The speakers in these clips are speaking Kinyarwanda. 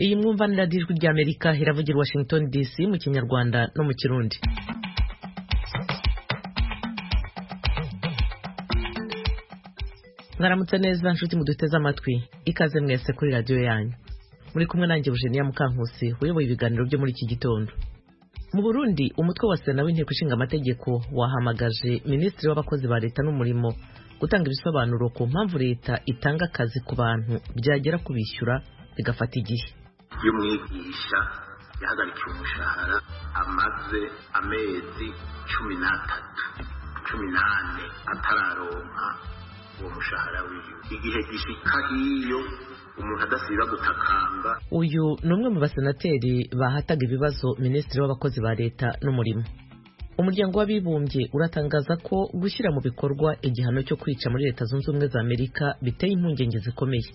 iyi mwumvanira y'ijwi ry'amerika iravugira washington dc mu kinyarwanda no mu kirundi mwaramutse neza nshuti muduteze amatwi ikaze mwese kuri radiyo yanyu muri kumwe nanjye Eugenia Mukankusi uyoboye ibiganiro byo muri iki gitondo mu Burundi umutwe wa sena w'inteko ishinga amategeko wahamagaje minisitiri w'abakozi ba leta n'umurimo gutanga ibisobanuro ku mpamvu leta itanga akazi ku bantu byagera kubishyura bigafata igihe iyo umwigisha yahagarikiye umushahara amaze amezi cumi n'atatu cumi n'ane atararonka uwo mushahara wiwe igihe gishika hiyo umuntu adasiba gutakamba uyu ni umwe mu basenateri bahataga ibibazo minisitiri w'abakozi ba leta n'umurimo umuryango w'abibumbye uratangaza ko gushyira mu bikorwa igihano cyo kwica muri leta zunze ubumwe za amerika biteye impungenge zikomeye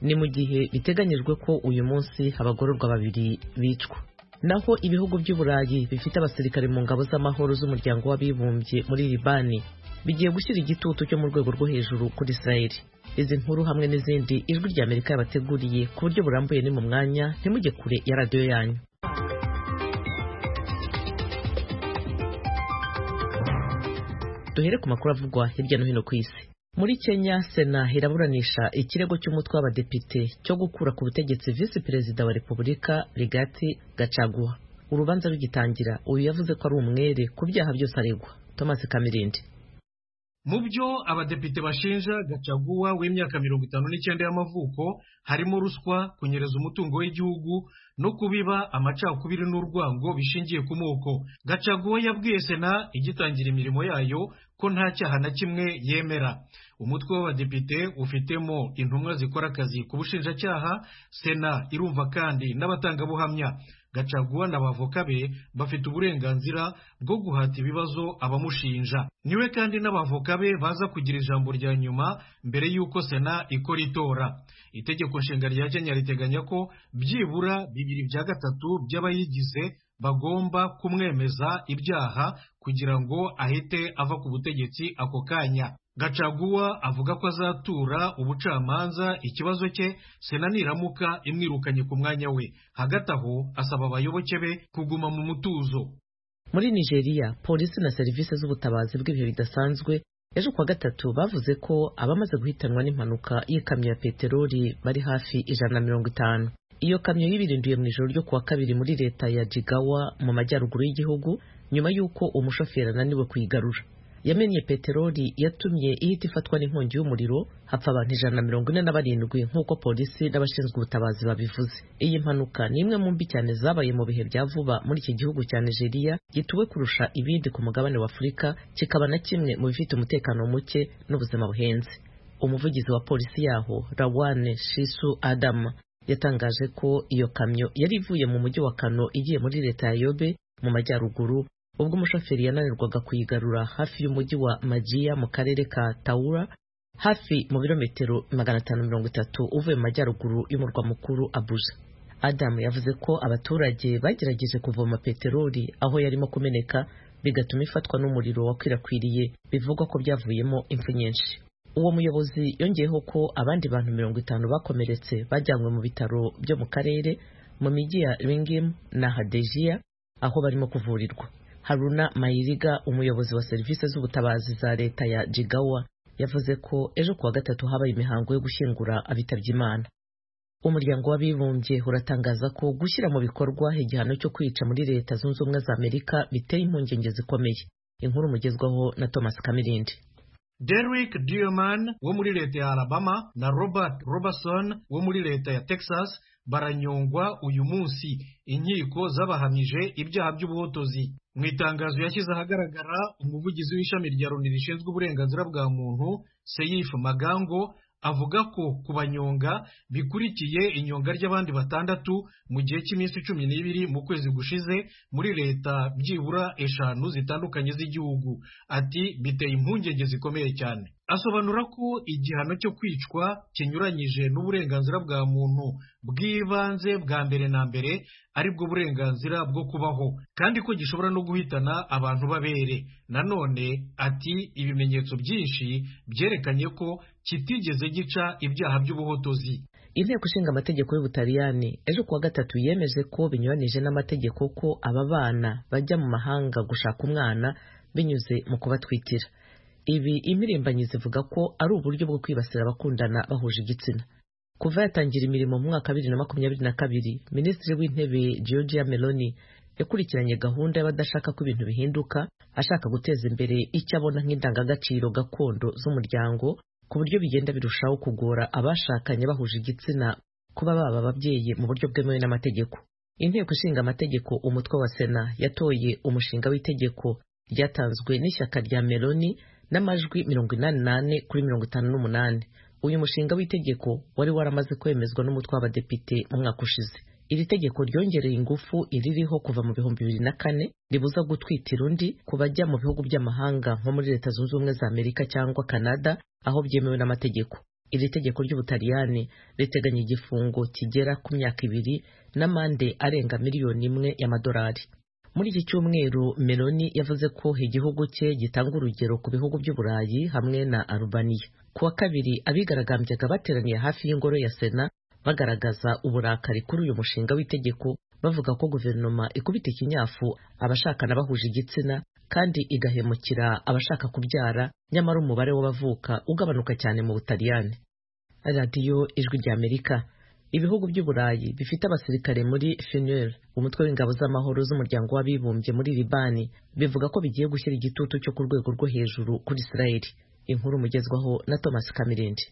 ni mu gihe biteganyijwe ko uyu munsi abagororwa babiri bicwa naho ibihugu by'uburayi bifite abasirikare mu ngabo z'amahoro z'umuryango w'abibumbye muri libani bigiye gushyira igitutu cyo mu rwego rwo hejuru kuri israeli izi nkuru hamwe n'izindi ijwi rya amerika yabateguriye ku buryo burambuye ni mu mwanya ntimujye kure ya radiyo yanyu duhere ku makuru avugwa hirya no hino ku isi muri kenya sena iraburanisha ikirego cy'umutwe w'abadepite cyo gukura ku butegetsi visi perezida wa repubulika rigati gacaguha urubanza rugitangira uyu yavuze ko ari umwere ku byaha byose aregwa thomas kamirindi mu byo abadepite bashinja gacaguwa w'imyaka mirongo itanu n'icyenda y'amavuko harimo ruswa kunyereza umutungo w'igihugu no kubiba amacakubiri n'urwango bishingiye ku moko gacaguwa yabwiye sena igitangira imirimo yayo ko nta cyaha na kimwe yemera umutwe w'abadepite ufitemo intumwa zikora akazi ku bushinjacyaha sena irumva kandi n'abatangabuhamya gacaguwa n'abavoka be bafite uburenganzira bwo guhata ibibazo abamushinja niwe kandi n'abavoka be baza kugira ijambo rya nyuma mbere y'uko sena ikora itora itegeko nshinga rya kenya riteganya ko byibura bibiri bya gatatu by'abayigize bagomba kumwemeza ibyaha kugira ngo ahite ava ku butegetsi ako kanya gacaguwa avuga ko azatura ubucamanza ikibazo cye sena niramuka imwirukanye ku mwanya we hagati aho asaba abayoboke be kuguma mu mutuzo muri nigeria polisi na serivisi z'ubutabazi bw'ibihe bidasanzwe ejo kuwa gatatu bavuze ko abamaze guhitanwa n'impanuka y'ikamyo ya peteroli bari hafi ijana na mirongo itanu iyo kamyo yibirinduye mu ijoro ryo kuwa kabiri muri leta ya jigawa mu majyaruguru y'igihugu nyuma y'uko umushoferi ananiwe kuyigarura yamennye peteroli yatumye ihita ifatwa n'inkongi y'umuriro hapfa abantu ijana na mirongo ine na barindwi nk'uko polisi n'abashinzwe ubutabazi babivuze iyi mpanuka ni imwe mu mbi cyane zabaye mu bihe bya vuba muri iki gihugu cya nigeria gituwe kurusha ibindi ku mugabane wa afurika kikaba na kimwe mu bifite umutekano muke n'ubuzima buhenze umuvugizi wa polisi yaho rawane shisu adama yatangaje ko iyo kamyo yari ivuye mu mujyi wa kano igiye muri leta ya yobe mu majyaruguru ubwo umushoferi yananirwaga kuyigarura hafi y'umujyi wa majiya mu karere ka tawura hafi mu birometero magana atanu mirongo itatu uvuye mu majyaruguru y'umurwa mukuru abuja adamu yavuze ko abaturage bagerageje kuvoma peteroli aho yarimo kumeneka bigatuma ifatwa n'umuriro wakwirakwiriye bivugwa ko byavuyemo impfu nyinshi uwo muyobozi yongeyeho ko abandi bantu mirongo itanu bakomeretse bajyanywe mu bitaro byo mu karere mu mijyi ya ringimu na hadejiya aho barimo kuvurirwa Haruna Mayiriga umuyobozi wa serivisi z'ubutabazi za leta ya Jigawa yavuze ko ejo kuwa gatatu habaye imihango yo gushyingura abitabye Imana umuryango w'abibumbye uratangaza ko gushyira mu bikorwa igihano cyo kwica muri leta zunze ubumwe za Amerika biteye impungenge zikomeye inkuru mugezwaho na Thomas Kamirindi Derrick Dierman wo muri leta ya Alabama na Robert Robertson wo muri leta ya Texas baranyongwa uyu munsi inkiko zabahamije ibyaha by'ubuhotozi mu itangazo yashyize ahagaragara umuvugizi w'ishami rya loni rishinzwe uburenganzira bwa muntu seyifu magango avuga ko kubanyonga bikurikiye inyonga ry'abandi batandatu mu gihe cy'iminsi cumi n'ibiri mu kwezi gushize muri leta byibura eshanu zitandukanye z'igihugu ati biteye impungenge zikomeye cyane asobanura ko igihano cyo kwicwa kinyuranyije n'uburenganzira bwa muntu bw'ibanze bwa mbere na mbere aribwo burenganzira bwo kubaho kandi ko gishobora no guhitana abantu babere nanone ati ibimenyetso byinshi byerekanye ko kitigeze gica ibyaha by'ubuhotozi inteko ishinga amategeko y'ubutaliyani ejo kuwa gatatu yemeje ko binyuranije n'amategeko ko aba bana bajya mu mahanga gushaka umwana binyuze mu kubatwitira ibi impirimbanyi zivuga ko ari uburyo bwo kwibasira abakundana bahuje igitsina kuva yatangira imirimo mu mwaka wa bibiri na makumyabiri na kabiri minisitiri w'intebe georgia meloni yakurikiranye gahunda y'abadashaka ko ibintu bihinduka ashaka guteza imbere icyo abona nk'indangagaciro gakondo z'umuryango ku buryo bigenda birushaho kugora abashakanye bahuje igitsina kuba baba ababyeyi mu buryo bwemewe n'amategeko inteko ishinga amategeko umutwe wa sena yatoye umushinga w'itegeko ryatanzwe n'ishyaka rya meloni n'amajwi mirongo inani n'ane kuri mirongo itanu n'umunani uyu mushinga w'itegeko wari waramaze kwemezwa n'umutwe w'abadepite mu mwaka ushize iri tegeko ryongereye ingufu iririho kuva mu bihumbi bibiri na kane ribuza gutwitira undi ku bajya mu bihugu by'amahanga nko muri leta zunze ubumwe za amerika cyangwa kanada aho byemewe n'amategeko iri tegeko ry'ubutaliyani riteganya igifungo kigera ku myaka ibiri n'amande arenga miliyoni imwe y'amadolari muri iki cyumweru meloni yavuze ko igihugu cye gitanga urugero ku bihugu by'uburayi hamwe na arubaniya ku wa kabiri abigaragambyaga bateraniye hafi y'ingoro ya sena bagaragaza uburakari kuri uyu mushinga w'itegeko bavuga ko guverinoma ikubita ikinyafu abashakana bahuje igitsina kandi igahemukira abashaka kubyara nyamara umubare w'abavuka ugabanuka cyane mu butaliyani radiyo ijwi ry'amerika ibihugu by'uburayi bifite abasirikare muri FNUR umutwe w'ingabo z'amahoro z'umuryango w'abibumbye muri libani bivuga ko bigiye gushyira igitutu cyo ku rwego rwo hejuru kuri isirayeli inkuru mugezwaho na thomas kamirindi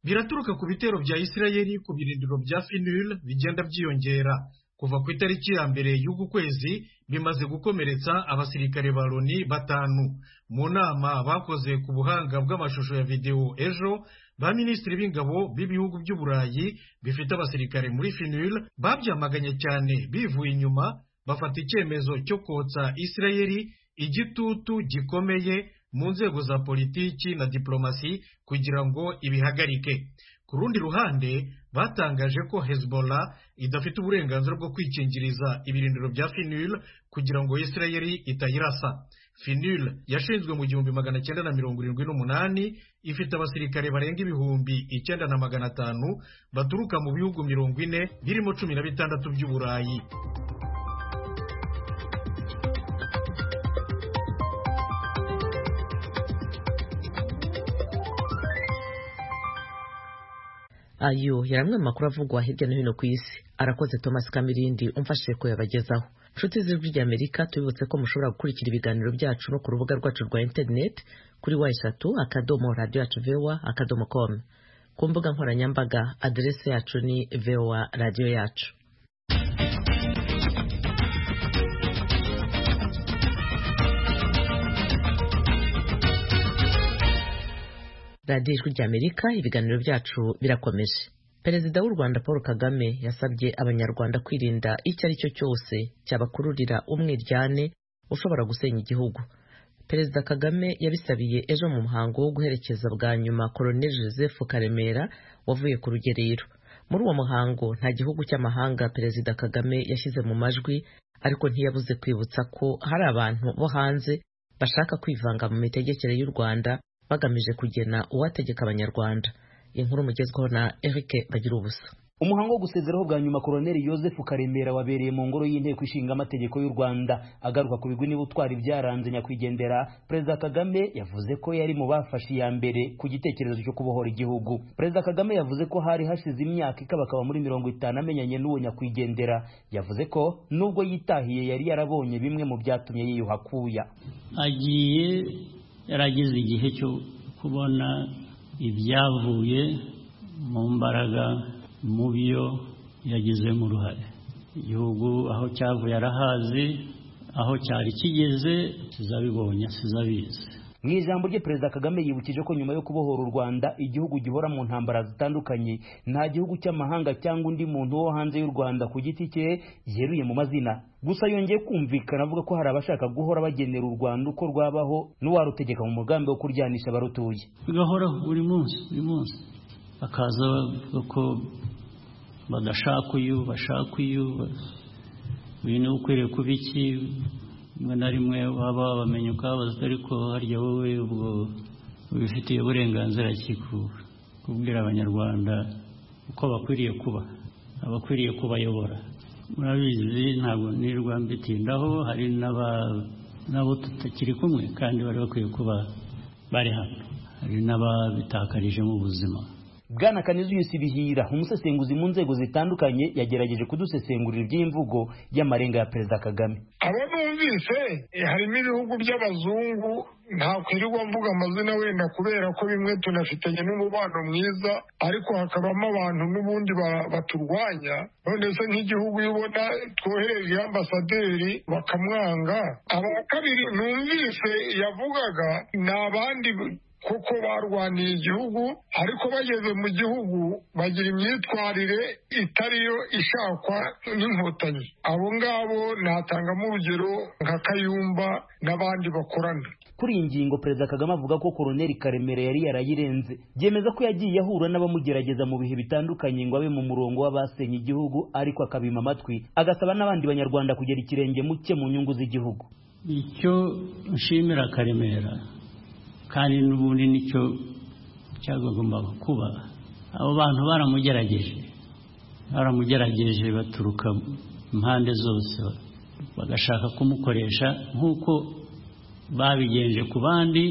biraturuka ku bitero bya isirayeli ku birindiro bya FNUR bigenda byiyongera kuva ku itariki ya mbere y'uku kwezi bimaze gukomeretsa abasirikare ba loni batanu mu nama bakoze ku buhanga bw'amashusho ya videwo ejo ba minisitiri b'ingabo b'ibihugu by'uburayi bifite abasirikare muri finil babyamaganye cyane bivuye inyuma bafata icyemezo cyo kotsa isirayeli igitutu gikomeye mu nzego za politiki na diplomasi kugira ngo ibihagarike ku rundi ruhande batangaje ko hezbollah idafite uburenganzira bwo kwikingiriza ibirindiro bya finil kugira ngo isirayeli itayirasa finil yashinzwe mu gihumbi magana cyenda na mirongo irindwi n'umunani ifite abasirikare barenga ibihumbi icyenda na magana atanu baturuka mu bihugu mirongo ine birimo cumi na bitandatu by'uburayi ayo yari amwe mu makuru avugwa hirya no hino ku isi arakoze thomas kamirindi umfashije kuyabagezaho nshuti z'ijwi ry'amerika tubibutse ko mushobora gukurikira ibiganiro byacu no ku rubuga rwacu rwa interineti kuri wa eshatu akadomo radiyo yacu vewa akadomo komu ku mbuga nkoranyambaga aderese yacu ni vewa radiyo yacu radiyo ijwi ry'amerika ibiganiro byacu birakomeje perezida w'u rwanda paul kagame yasabye abanyarwanda kwirinda icyo ari cyo cyose cyabakururira umwiryane ushobora gusenya igihugu perezida kagame yabisabiye ejo mu muhango wo guherekeza bwa nyuma colonel joseph karemera wavuye ku rugerero muri uwo muhango nta gihugu cy'amahanga perezida kagame yashyize mu majwi ariko ntiyabuze kwibutsa ko hari abantu bo hanze bashaka kwivanga mu mitegekere y'u rwanda bagamije kugena uwategeka abanyarwanda inkuru mugezweho na Eric bagira ubusa umuhango wo gusezeraho bwa nyuma koroneli joseph karemera wabereye mu ngoro y'inteko ishinga amategeko y'u rwanda agaruka ku bigwi n'ubutwari byaranze nyakwigendera perezida kagame yavuze ko yari mu bafashe iya mbere ku gitekerezo cyo kubohora igihugu perezida kagame yavuze ko hari hashize imyaka ikabakaba muri mirongo itanu amenyanye n'uwo nyakwigendera yavuze ko nubwo yitahiye yari yarabonye bimwe mu byatumye yiyuha akuya agiye yarageze igihe cyo kubona ibyavuye mu mbaraga mu byo yagizemo uruhare igihugu aho cyavuye arahazi aho cyari kigeze tuzabibonye tuzabizi mu ijambo rye perezida kagame yibukije ko nyuma yo kubohora u rwanda igihugu gihora mu ntambara zitandukanye nta gihugu cy'amahanga cyangwa undi muntu wo hanze y'u rwanda ku giti cye yeruye mu mazina gusa yongeye kumvikana avuga ko hari abashaka guhora bagenera u rwanda uko rwabaho n'uwarutegeka mu mugambi wo kuryanisha abarutuye bigahoraho buri munsi buri munsi bakaza bavuga ko badashaka uyu bashaka uyu uyu niwe ukwiriye kuba iki rimwe na rimwe waba wabamenya ukabaza ariko harya wowe ubwo ubifitiye uburenganzira ki kubwira abanyarwanda uko bakwiriye kuba abakwiriye kubayobora murabizi ntabwo nirwa mbitindaho hari n'abo tutakiri kumwe kandi bari bakwiye kuba bari hano hari n'ababitakarije mu buzima bwana kanizuyusi bihira umusesenguzi mu nzego zitandukanye yagerageje kudusesengurira iby'imvugo y'amarenga ya perezida kagame abo bumvise eh, harimo ibihugu by'abazungu ntakwirirwa mvuga amazina wenda kubera ko bimwe tunafitanye n'umubano mwiza ariko hakabamo abantu n'ubundi ba- baturwanya none se nk'igihugu iyo ubona twohereje ambasaderi bakamwanga aba kabiri numvise yavugaga ni abandi kuko barwaniye igihugu ariko bageze mu gihugu bagira imyitwarire itariyo ishakwa n'inkotanyi abo ngabo natangamo urugero nka kayumba n'abandi bakorana kuri iyi ngingo perezida kagame avuga ko koroneli karemera yari yarayirenze byemeza ko yagiye ahura n'abamugerageza mu bihe bitandukanye ngo abe mu murongo w'abasenye igihugu ariko akabima amatwi agasaba n'abandi banyarwanda kugera ikirenge mu cye mu nyungu z'igihugu icyo nshimira karemera kandi n'ubundi nicyo cyagombaga kuba abo bantu baramugerageje baramugerageje baturuka impande zose bagashaka kumukoresha nk'uko babigenje ku bandi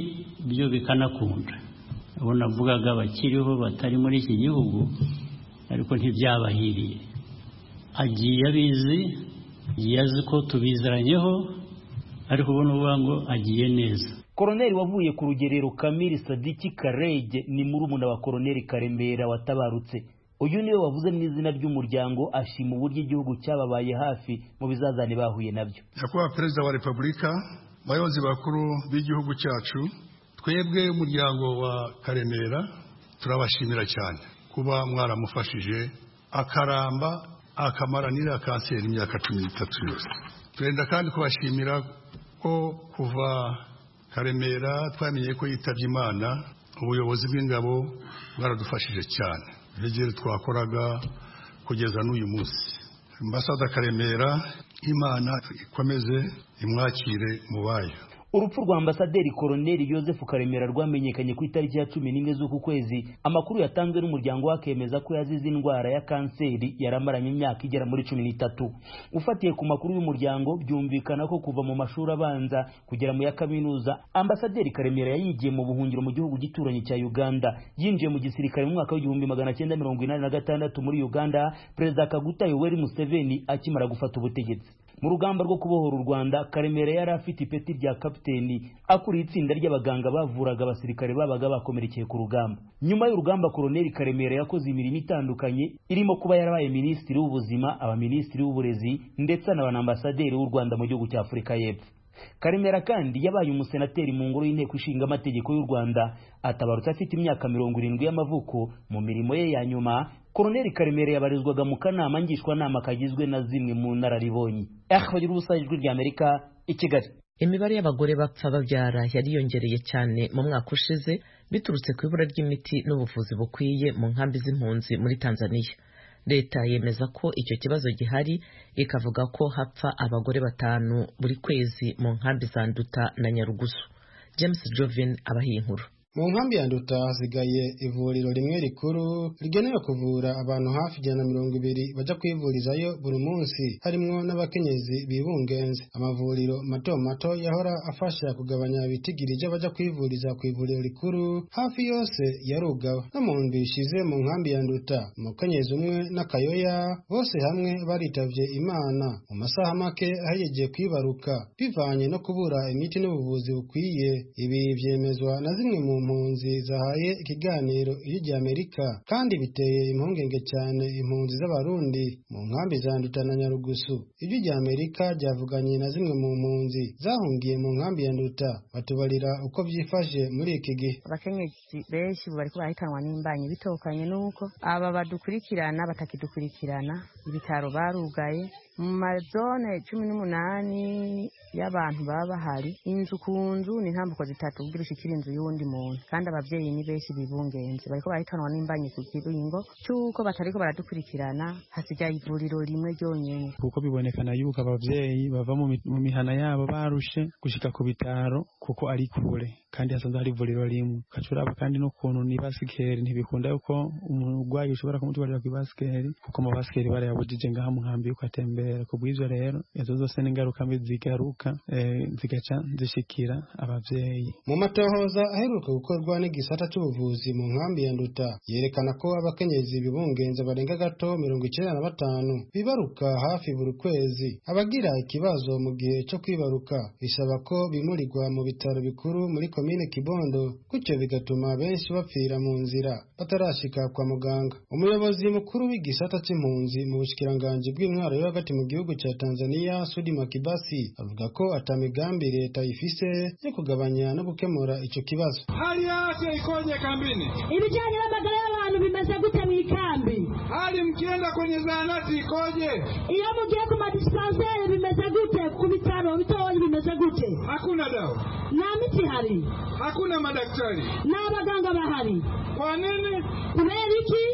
byo bikanakunda abo navugaga bakiriho batari muri iki gihugu ariko ntibyabahiriye agiye abizi agiye azi ko tubizeranyeho ariko ubona uvuga ngo agiye neza koroneli wavuye ku rugerero kamiri sadiki karege ni murumuna wa koroneli karemera watabarutse uyu niwe wavuze mu izina ry'umuryango ashima uburyo igihugu cyababaye hafi mu bizazane bahuye nabyo nyakubahwa perezida wa repubulika bayobozi bakuru b'igihugu cyacu twebwe umuryango wa karemera turabashimira cyane kuba mwaramufashije akaramba akamaranira kanseri imyaka cumi n'itatu yose turenda kandi kubashimira ko kuva karemera twamenye ko yitabye imana ubuyobozi bw'ingabo bwaradufashije cyane igihe twakoraga kugeza n'uyu munsi Ambasada Karemera Imana ikomeze imwakire mu bayo urupfu rwa ambasaderi koroneli yosefu karemera rwamenyekanye ku itariki ya cumi n'imwe z'uku kwezi amakuru yatanzwe n'umuryango we akemeza ko yazize indwara ya kanseri yari amaranye imyaka igera muri cumi n'itatu ufatiye ku makuru y'umuryango byumvikana ko kuva mu mashuri abanza kugera mu ya kaminuza ambasaderi karemera yayigiye mu buhungiro mu gihugu gituranyi cya uganda yinjiye mu gisirikare mu mwaka w'igihumbi magana cyenda mirongo inani na gatandatu muri uganda perezida kaguta yoweri museveni akimara gufata ubutegetsi mu rugamba rwo kubohora u rwanda karemera yari afite ipeti rya kapiteni akuriye itsinda ry'abaganga bavuraga abasirikare babaga bakomerekeye ku rugamba nyuma y'urugamba koroneli karemera yakoze imirimo itandukanye irimo kuba yarabaye minisitiri w'ubuzima abaminisitiri w'uburezi ndetse anabanaambasaderi w'u rwanda mu gihugu cya afurika y'epfo karemera kandi yabaye umusenateri mu ngoro y'inteko ishinga amategeko y'u rwanda atabarutse afite imyaka mirongo irindwi y'amavuko mu mirimo ye ya nyuma koroneli karemera yabarizwaga mu kanama ngishwanama kagizwe na zimwe mu nararibonye akabagira ubusanzwe ijwi ry'amerika i kigali imibare y'abagore bapfa babyara yariyongereye cyane mu mwaka ushize biturutse ku ibura ry'imiti n'ubuvuzi bukwiye mu nkambi z'impunzi muri tanzania leta yemeza ko icyo kibazo gihari ikavuga ko hapfa abagore batanu buri kwezi mu nkambi za nduta na nyarugusu james jovin abaha iyi nkuru mu nkambi ya nduta hasigaye ivuriro rimwe rikuru rigenewe kuvura abantu hafi ijana na mirongo ibiri bajya kwivurizayo buri munsi harimo n'abakenyezi bibungenze amavuriro mato mato yahora afasha kugabanya ibitigiri by'abajya kwivuriza ku ivuriro rikuru hafi yose yarugaba no mu ndwi ishize mu nkambi ya nduta umukenyezi umwe n'akayoya bose hamwe baritavye imana mu masaha make ahegeje kwibaruka bivanye no kubura imiti n'ubuvuzi bukwiye ibi byemezwa na zimwe mu mpunzi zahaye ikiganiro ijwi ry'amerika kandi biteye impungenge cyane impunzi z'abarundi mu nkambi za nduta na nyarugusu ijwi ry'amerika ryavuganye na zimwe mu mpunzi zahungiye mu nkambi ya nduta batubarira uko byifashe muri iki gihe abakenyezi benshi bariko barahitanwa n'imbanyi bitokanye n'uko aba badukurikirana batakidukurikirana ibitaro barugaye mu mazone cumi n'umunani y'abantu baba bahari inzu ku nzu ni intambuko zitatu ubwo irushyikira inzu y'uwundi muntu kandi ababyeyi ni benshi bibungenze bariko barahitanwa n'imbanyi ku kiringo cy'uko batariko baradukurikirana hasigaye ivuriro rimwe ryonyene kuko bibonekana yuko ababyeyi bava mu mi- mu mihana yabo barushe gushika ku bitaro kuko ari kure kandi hasanzwe hari ivuriro rimwe ugaca uraba kandi n'ukuntu ni basikeri ntibikunda yuko umurwayi ushobora kumutwarira ku ibasikeri kuko amabasikeri barayabujije ngaha mu nkambi yuko atembera ku bw'ivyo rero izo zose n'ingaruka mbi zigaruka eh, zigaca zishikira abavyeyi mu matohoza aheruka gukorwa n'igisata cy'ubuvuzi mu nkambi ya nduta yerekana ko abakenyezi bibungenze barenga gato mirongo icyenda na batanu bibaruka hafi buri kwezi abagira ikibazo mu gihe cyo kwibaruka bisaba ko bimurirwa mu bitaro bikuru muri komine kibondo gutyo bigatuma benshi bapfira mu nzira batarashika kwa muganga umuyobozi mukuru w'igisata cy'impunzi mu bushikiranganji bw'intwaro yo hagati mu gihugu cya tanzania sudi makibasi avuga ko atamigambi leta ifise yo kugabanya no gukemura ico kibazo Hali ya afya ikoje kambini? ibijyanye n'amagara y'abantu bimaze gute mu ikambi Hali mkienda kwenye zahanati ikoje? iyo mugiye ku madispenseri bimeze gute ku bitaro bitoya bimeze gute Hakuna dawa, nta miti ihari hakuna madaktari. nta baganga bahari Kwa nini? kubera iki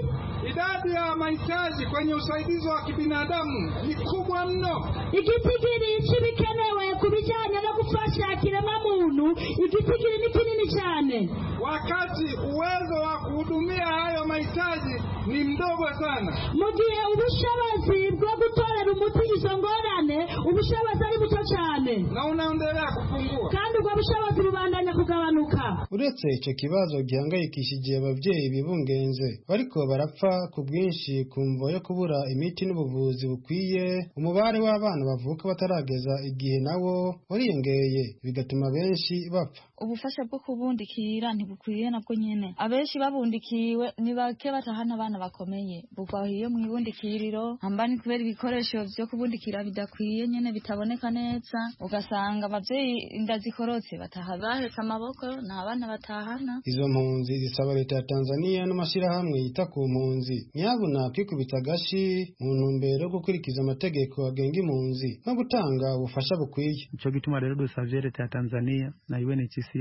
Idadi ya mahitaji kwenye usaidizi wa kibinadamu ni kubwa mno. igitigiri cy'ibikenewe ku bijyanye no gufasha kiremwamuntu igitigiri ni kinini cyane Wakati uwezo wa kuhudumia hayo mahitaji ni mdogo sana. mu gihe ubushobozi bwo gutorera umuti izo ngorane ubushobozi ari buto cyane na unaendelea kupungua. kandi ubwo bushobozi bubandanya kugabanuka uretse ico kibazo gihangayikishije abavyeyi bibungenze bariko barapfa ku bwinshi ku mvo yo kubura imiti n'ubuvuzi bukwiye umubare w'abana bavuka batarageza igihe nawo wariyongeye bigatuma benshi bapfa ubufasha bwo kubundikira ntibukwiye nabwo nyene abenshi babundikiwe ni bake batahana abana bakomeye bugwahiye mu ibundikiriro hamba ni kubera ibikoresho vyo kubundikira bidakwiye nyene bitaboneka neza ugasanga abavyeyi inda zikorotse bataha bahetse amaboko nta bana batahana izo mpunzi zisaba leta ya tanzania n'amashyirahamwe yita ku mpunzi nyabuna kwikubita agashi mu ntumbero yo gukurikiza amategeko agenga impunzi no gutanga ubufasha bukwiye nico gituma rero dusavye leta ya tanzania na unhcr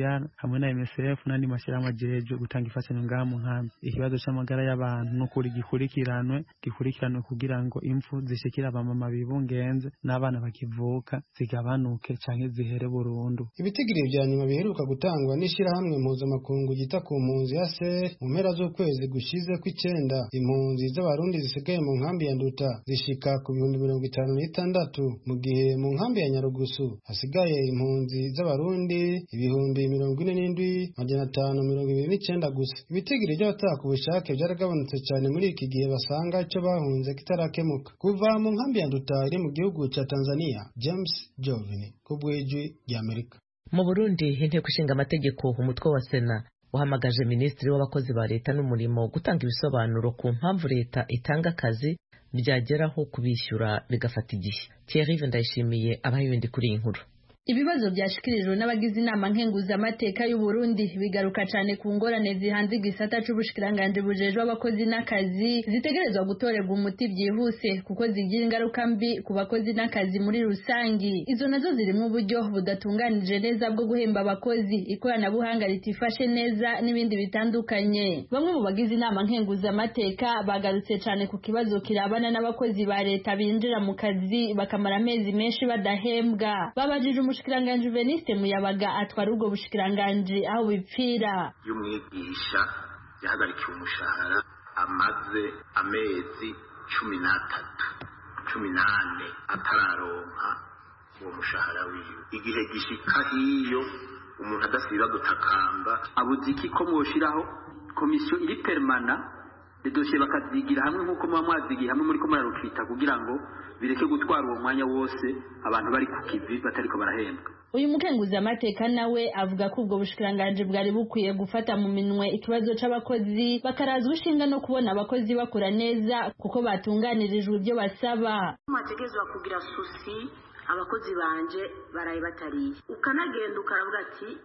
hamwe na msf n'andi mashyirahamwe ajejwe gutanga imfashanyo ngaha mu nkambi ikibazo c'amagara y'abantu n'ukuri gikurikiranwe gikurikiranwe kugira ngo impfu zishikira abamama bibungenze n'abana bakivuka zigabanuke canke zihere burundu ibitigiri vya nyuma biheruka gutangwa n'ishyirahamwe mpuzamakungu ryita ku mpunzi ya ser mu mpera z'ukwezi gushize kw'icenda impunzi z'abarundi zisigaye mu nkambi ya nduta zishika ku bihumbi mirongo itanu n'itandatu mu gihe mu nkambi ya nyarugusu hasigaye impunzi z'abarundi ibihumbi mirongo ine n'indwi majana atanu mirongo ibiri n'icenda gusa ibitigiri by'abataha ku bushake byaragabanutse cane muri iki gihe basanga ico bahunze kitarakemuka kuva mu nkambi ya nduta iri mu gihugu ca tanzania james jovini kubw'ijwi ry'amerika Mu Burundi inteko ishinga amategeko umutwe wa sena wahamagaje minisitiri w'abakozi ba leta n'umurimo gutanga ibisobanuro ku mpamvu leta itanga akazi byageraho kubishyura bigafata igihe Thierry Ndayishimiye abaye ibindi kuri iyi nkuru ibibazo byashikirijwe n'abagize inama nkenguzamateka y'u Burundi bigaruka cyane ku ngorane zihanze igisata c'ubushikiranganji bujejwe abakozi n'akazi zitegerezwa gutorerwa umuti byihuse kuko zigira ingaruka mbi ku bakozi n'akazi muri rusangi izo nazo zirimo uburyo budatunganije neza bwo guhemba abakozi ikoranabuhanga ritifashe neza n'ibindi bitandukanye bamwe mu bagize inama nkenguzamateka bagarutse cyane ku kibazo kirabana n'abakozi ba leta binjira mu kazi bakamara amezi menshi badahembwa babajije umushikiranganji Veniste Muyabaga atwara ubwo bushikiranganji aho bipfira iyo umwigisha yahagarikiwe umushahara amaze amezi cumi n'atatu cumi n'ane atararonka uwo mushahara wiwe igihe gishika hiyo umuntu adasiba gutakamba abuze iki ko mwoshiraho komisiyo iri permana dedosiye bakazigira hamwe nk'uko muba mwazigiye hamwe muri ko murarukita kugira ngo bireke gutwara uwo mwanya wose abantu bari ku kivi batariko barahembwa uyu mukenguzamateka nawe avuga ko ubwo bushikiranganji bwari bukwiye gufata mu minwe ikibazo c'abakozi bakarazwa ishinga no kubona abakozi bakora neza kuko batunganirijwe ibyo basaba mategezwa kugira susi abakozi banje baraye batariye ukanagenda ukaravuga ati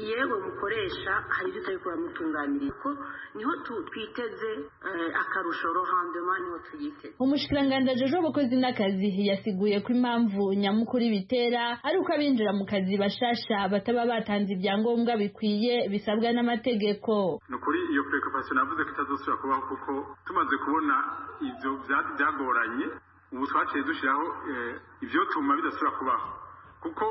yewe mukoresha hari ibyo utari kuramutunganiriza kuko niho tu- twiteze eh, akarusho rohandoma niho tuyiteze umushikiranganji ejo abakozi n'akazi yasiguye ko impamvu nyamukuru bitera ari uko abinjira mu kazi bashasha bataba batanze ibyangombwa bikwiye bisabwa n'amategeko ni ukuri iyo preoccupation navuze ko itazosubira kubaho kuko tumaze kubona ibyo bya- byagoranye ubu twaciye dushyiraho eh, ibyo tuma bidasubira kubaho kuko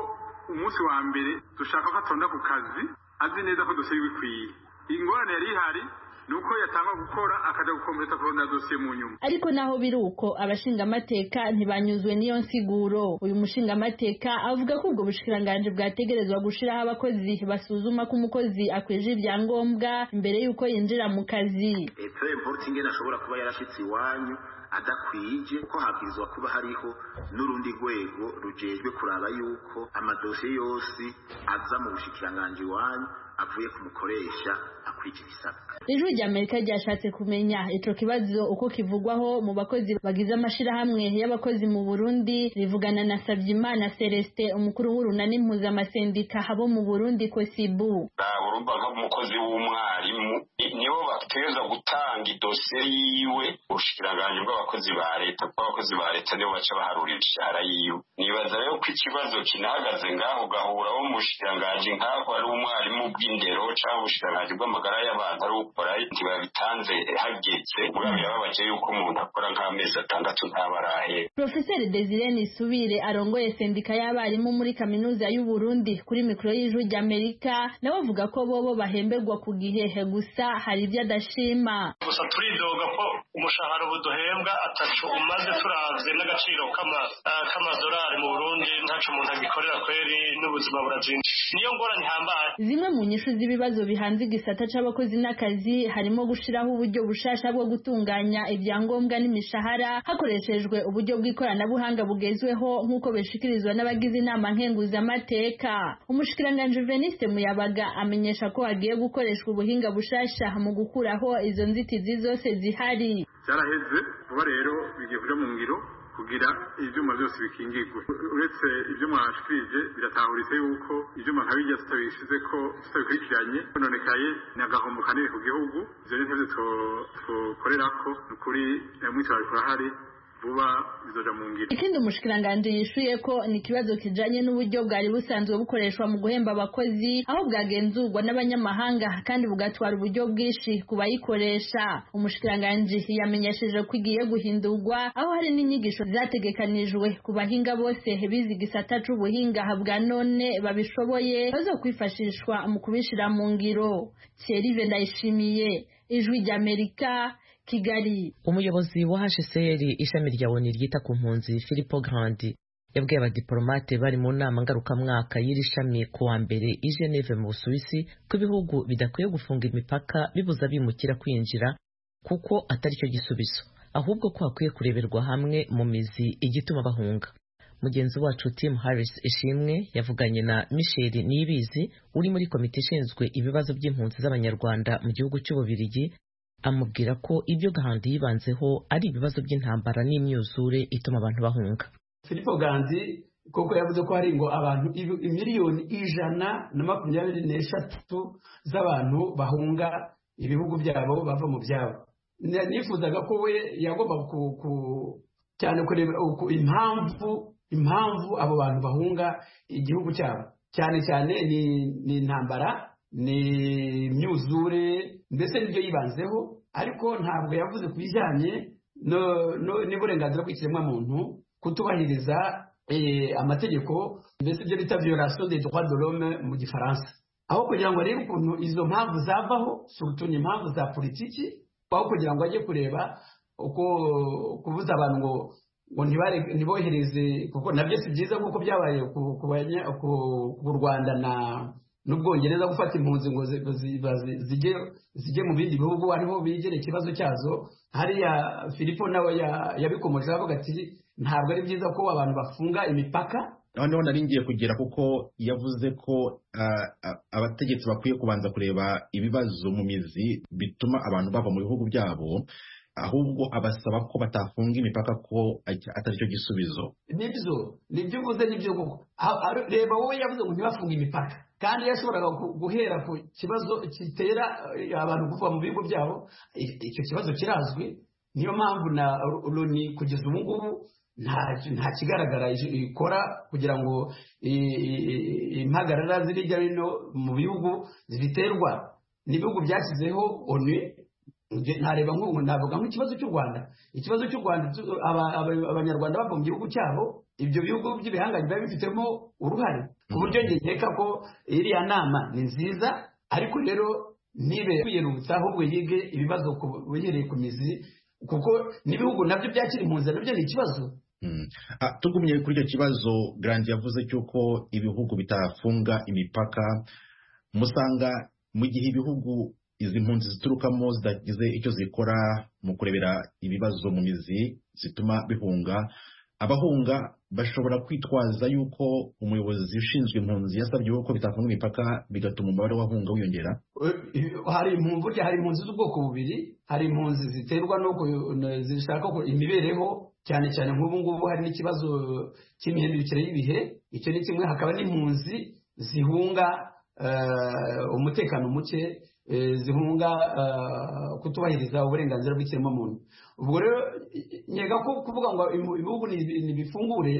umunsi wa mbere dushaka ko atonda ku kazi azi neza ko dosiye bikwiye ingorane yari ihari ni uko yatanga gukora akajya gukompeta kurondera dosiye mu nyuma ariko naho biri uko abashingamateka ntibanyuzwe n'iyo nsiguro uyu mushingamateka avuga ko ubwo bushikiranganji bwategerezwa gushiraho abakozi basuzuma ko umukozi akwije ibyangombwa mbere y'uko yinjira mu kazi leta y'importi ingene ashobora kuba yarashyitse iwanyu adakwije ko habwirizwa kuba hariho n'urundi rwego rujejwe kuraba yuko amadosiye yose aza mu bushikiranganji iwanyu avuye ku mukoresha akwije ibisabwa ijwi ry'amerika ryashatse kumenya ico kibazo uko kivugwaho mu bakozi bagize amashirahamwe y'abakozi mu burundi rivugana na sabyimana celestin umukuru w'urunani mpuzamasendika abo mu burundi kosibu urumva nk'umukozi w'umwarimu nibo bategereza gutanga idosiye yiwe ubushikiranganji bw'abakozi ba leta kuko abakozi ba leta nibo baca baharura imishahara yiwe nibaza rero ko ikibazo kinahagaze ngaho gahuraho umushikiranganji nk'aho ari umwarimu bw'indero cyangwa ubushikiranganji bw'amagara y'abantu ari ukora ntibabitanze hageze mugabo yababaje yuko umuntu akora nk'amezi atandatu ntaba arahera profeseri desire nisubire arongoye sendika y'abarimu muri kaminuza y'u Burundi kuri mikoro y'ijwi ry'amerika nawe avuga ko bobo bahemberwa ku gihehe gusa hari ibyo adashima gusa turidoga ko umushahara ubu duhembwa atacu umaze turavye n'agaciro k'ama- ah, k'amadolari mu burundi ntaco umuntu agikorera kweri n'ubuzima burazimba niyo ngorane ihambaye zimwe mu nyishu z'ibibazo bihanze igisata c'abakozi n'akazi harimo gushiraho uburyo bushasha bwo gutunganya ibyangombwa n'imishahara hakoreshejwe uburyo bw'ikoranabuhanga bugezweho nk'uko bishikirizwa n'abagize inama nkenguzamateka umushikiranganji veniste muyabaga amenyesha ko hagiye gukoreshwa ubuhinga bushasha mu gukuraho izo nzitizi zose zihari byaraheze vuba rero bigiye kuja mu ngiro kugira ivyuma byose bikingirwe uretse ibyo mwashikirije biratahuritse yuko ivyuma nka bijya tutabishize ko tutabikurikiranye kononekaye ni agahombo kanini ku gihugu ivyo ni ntevyo tukorerako ni ukuri eh, mwitwarariko urahari vuba bizoja mu ngiro ikindi umushikiranganji yishuye ko ni ikibazo kijanye n'uburyo bwari busanzwe bukoreshwa mu guhemba abakozi aho bwagenzurwa n'abanyamahanga kandi bugatwara uburyo bwinshi ku bayikoresha umushikiranganji yamenyesheje ko igiye guhindurwa aho hari n'inyigisho zategekanijwe ku bahinga bose bize igisata c'ubuhinga bwa none babishoboye bazokwifashishwa mu kubishira mu ngiro cyerive ndayishimiye ijwi ry'amerika kigali umuyobozi wa hcr ishami rya oni ryita ku mpunzi philipo grandi yabwiye abadiporomate bari mu nama ngarukamwaka y'iri shami ku wa mbere i geneve mu busuwisi ko ibihugu bidakwiye gufunga imipaka bibuza abimukira kwinjira kuko atari cyo gisubizo ahubwo ko hakwiye kureberwa hamwe mu mizi igituma bahunga mugenzi wacu tim harris ishimwe yavuganye na michel niyibizi uri muri komite ishinzwe ibibazo by'impunzi z'abanyarwanda mu gihugu cy'ububirigi amubwira ko ibyo gahanda yibanzeho ari ibibazo by'intambara n'imyuzure ituma abantu bahunga filipo ganzi koko yavuze ko hari ngo abantu ibi- miliyoni ijana na makumyabiri n'eshatu z'abantu bahunga ibihugu byabo bava mu byabo Na- nifuzaga ko we yagomba ku- ku- cyane kureba uku- impamvu impamvu abo bantu bahunga igihugu cyabo cyane cyane ni ni intambara ni imyuzure mbese nibyo yibanzeho ariko ntabwo yavuze ku bijyanye no- no- n'uburenganzira bw'ikiremwamuntu kutubahiriza eh, amategeko mbese ibyo bita violation des droits de l'homme mu gifaransa aho kugira ngo arebe ukuntu izo mpamvu zavaho surtout ni impamvu za politiki aho kugira ngo ajye kureba uko kubuza abantu ngo ngo ntibare- ntibohereze kuko nabyo si byiza nk'uko byabaye ku- ku banya- ku- ku rwanda na n'ubwongereza gufata impunzi ngo zi- ngo zi- bazi- zijye zijye mu bindi bihugu ariho bigera ikibazo cyazo hariya filipo nawe ya- yabikomojeho avuga ati ntabwo ari byiza ko abantu bafunga imipaka noneho nari ngiye kugira kuko yavuze ko ah, ah, abategetsi bakwiye kubanza kureba ibibazo mu mizi bituma abantu bava mu bihugu byabo ahubwo abasaba ko batafunga imipaka ko atari cyo gisubizo nibyo nibyo uvuze nibyo koko A- a- reba wowe yavuze ngo ntibafunge imipaka kandi yashoboraga gu- guhera ku kibazo gitera eh, abantu kuva mu bigo byabo I- icyo kibazo kirazwi niyo mpamvu na loni kugeza ubu ngubu nta- nta kigaragara i- ikora kugira ngo i- i- impagarara ziri hirya no hino mu bihugu zibiterwa n'ibihugu byashyizeho onu Nge- ntareba nko navuga nk'ikibazo cy'u rwanda ikibazo cy'u rwanda tu- aba- aba- abanyarwanda bava mu gihugu cyabo ibyo bihugu by'ibihangange biba bifitemo uruhare ku buryo njye nkeka ko iriya nama ni nziza ariko rero ntibe kwiyerutsa ahubwo yige ibibazo ku- uhereye ku mizi kuko n'ibihugu nabyo byakiri mu nzira nabyo ni ikibazo Ah, tugumye kuri icyo kibazo garandi yavuze cy'uko ibihugu bitafunga imipaka musanga mu gihe ibihugu izi mpunzi ziturukamo zidagize icyo zikora mu kurebera ibibazo mu mizi zituma bihunga abahunga bashobora kwitwaza yuko umuyobozi ushinzwe impunzi yasabye yuko bitafunga imipaka bigatuma umubare w'abahunga wiyongera hari impunzi burya hari impunzi z'ubwoko bubiri hari impunzi ziterwa no ku- n- zishaka ku- imibereho cyane cyane nk'ubu ngubu hari n'ikibazo cy'imihindukire y'ibihe icyo ni kimwe hakaba n'impunzi zihunga eh, umutekano muke eh, zihunga eh, kutubahiriza uburenganzira bw'ikiremwamuntu ubwo rero i- i- nyega ko kuvuga ngo imu- ibihugu nibi- nibifungure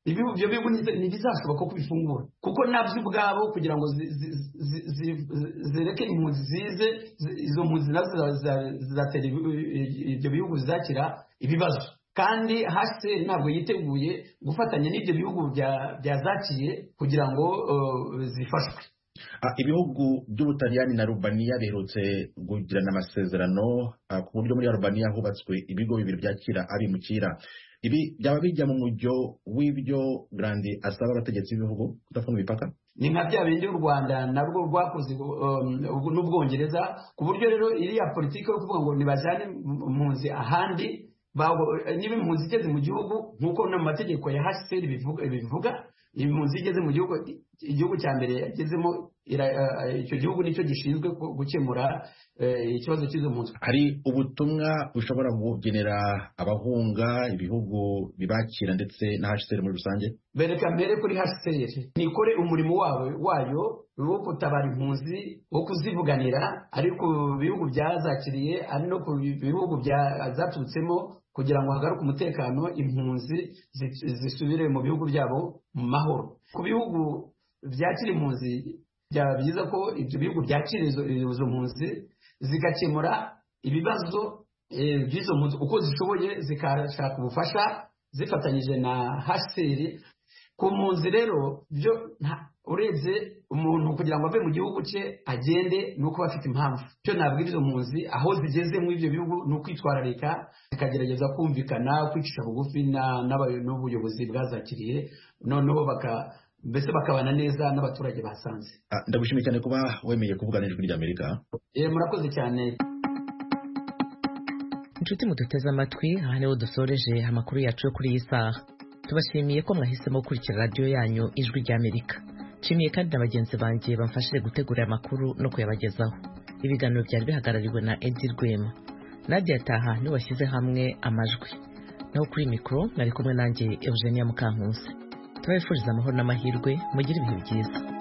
ibihugu ibyo bihugu ntibi- ntibizashoboka ko bifungura kuko nabyo ubwabo kugira ngo zi- zi- zi- zi- zi- zireke impunzi zize zi- izo mpunzi nazo ziza- ziza- zizatera ibi- i- ibyo bihugu zizakira ibibazo kandi hasi ntabwo yiteguye gufatanya n'ibyo bihugu bya- byazakiye kugira ngo eh, zifashwe Ah, ibihugu by'ubutaliyani na rubaniya biherutse kugirana amasezerano ah, ku buryo muri rubaniya hubatswe ibigo bibiri byakira abimukira ibi byaba bijya mu mujyo w'ibyo grandi asaba abategetsi b'ibihugu kudafunga imipaka ni nka bya bindi u rwanda narwo rwakoze um, ubu- n'ubwongereza ku buryo rero iriya politiki yo kuvuga ngo ntibajyane im- impunzi ahandi bago- niba impunzi igeze mu gihugu nk'uko no mu mategeko ya hcr bivuga bivuga, impunzi igeze mu gihugu igihugu cya mbere yagezemo ira- eh, icyo gihugu nicyo gishinzwe gu- gukemura eh, ikibazo cy'izo mpunzi hari ubutumwa bushobora kugenera abahunga ibihugu bibakira ndetse na hcr muri rusange bereka mbere kuri hcr nikore umurimo wawe wayo wo gutabara impunzi wo kuzivuganira ari ku bihugu byazakiriye ari no ku bihugu bya- zaturutsemo kugira ngo hagaruke umutekano impunzi zi- zisubire mu bihugu byabo mu mahoro ku bihugu byakira impunzi byaba byiza ko ibyo bihugu byakira izo izo mpunzi zigakemura ibibazo eh, by'izo mpunzi uko zishoboye zikashaka ubufasha zifatanyije na hcr ku mpunzi rero byo nta- urebye umuntu kugira ngo ave mu gihugu cye agende ni uko aba afite impamvu icyo nabwira izo mpunzi aho zigeze muri ibyo bihugu ni ukwitwararika zikagerageza kumvikana kwicisha bugufi na- n'abayo- n'ubuyobozi bwazakiriye noneho baka- mbese bakabana neza n'abaturage basanze Ah, ndagushimiye cyane kuba wemeye kuvugana n'ijwi ry'amerika Eh, murakoze cyane inshuti muduteze amatwi aha niho dusoreje amakuru yacu yo kuri iyi saha tubashimiye ko mwahisemo gukurikira radiyo yanyu ijwi ry'amerika nshimiye kandi na bagenzi banjye bamfashije gutegura aya makuru no kuyabagezaho ibiganiro byari bihagarariwe na edi rwema nadia taha niwe washyize hamwe amajwi naho kuri mikoro nari kumwe nanjye eugenia mukankusi tubabifuriza amahoro n'amahirwe mugire ibihe byiza